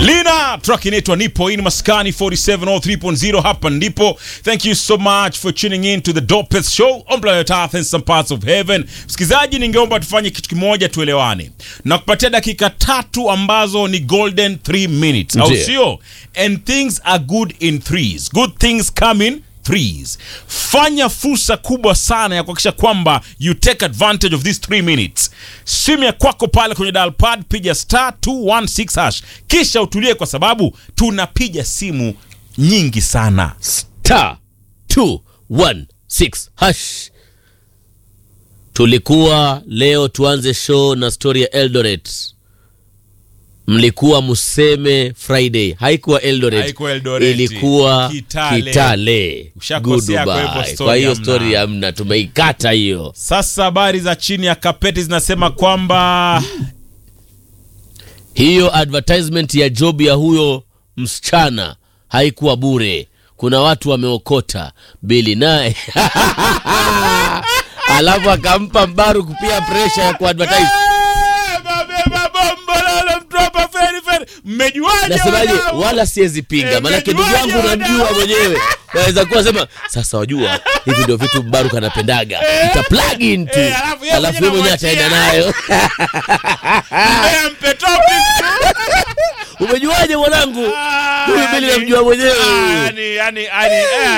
Lina track inaitwa Nipo in Maskani 4703.0 hapa ndipo. Thank you so much for tuning in to the Dopest Show on planet Earth and some parts of heaven. Msikilizaji, ningeomba tufanye kitu kimoja tuelewane. Na kupatia dakika tatu ambazo ni golden 3 minutes. Au Ndiyo. sio? And things are good in threes. Good things come in threes. Fanya fursa kubwa sana ya kuhakikisha kwamba you take advantage of these 3 minutes. Simu ya kwako pale kwenye dial pad, piga star 216 hash, kisha utulie, kwa sababu tunapiga simu nyingi sana. star 216 hash. Tulikuwa leo tuanze show na story ya Eldoret. Mlikuwa museme Friday, haikuwa Eldoret, Haikuwa Eldoret. ilikuwa Kitale. Kitale. Ushakosea, kwa hivyo Goodbye. story Kwa hiyo hamna. story hamna, tumeikata hiyo. Sasa habari za chini ya kapeti zinasema kwamba Hiyo advertisement ya job ya huyo msichana haikuwa bure. Kuna watu wameokota bili naye alafu akampa Mbaruku pia presha ya kuadvertise. Eh, babeba bombololo, mtu hapa feri feri. Mmejuaje Nasemaje? wadau? Wala siwezi pinga, Eh, maanake ndugu mmejuaje yangu unamjua wadau? mwenyewe, naweza kuwa sema sasa, wajua hivi ndio vitu Mbaruku anapendaga, ita plug in tu, Eh, alafu yeye alafu mwenyewe yeye mwenyewe ataenda anamwachia. nayo. Mbea mpe topic. Umejuaje mwanangu? Ah, Huyu Bili yani- namjua mwenyewe. Ah, yani- yani- yani, eh.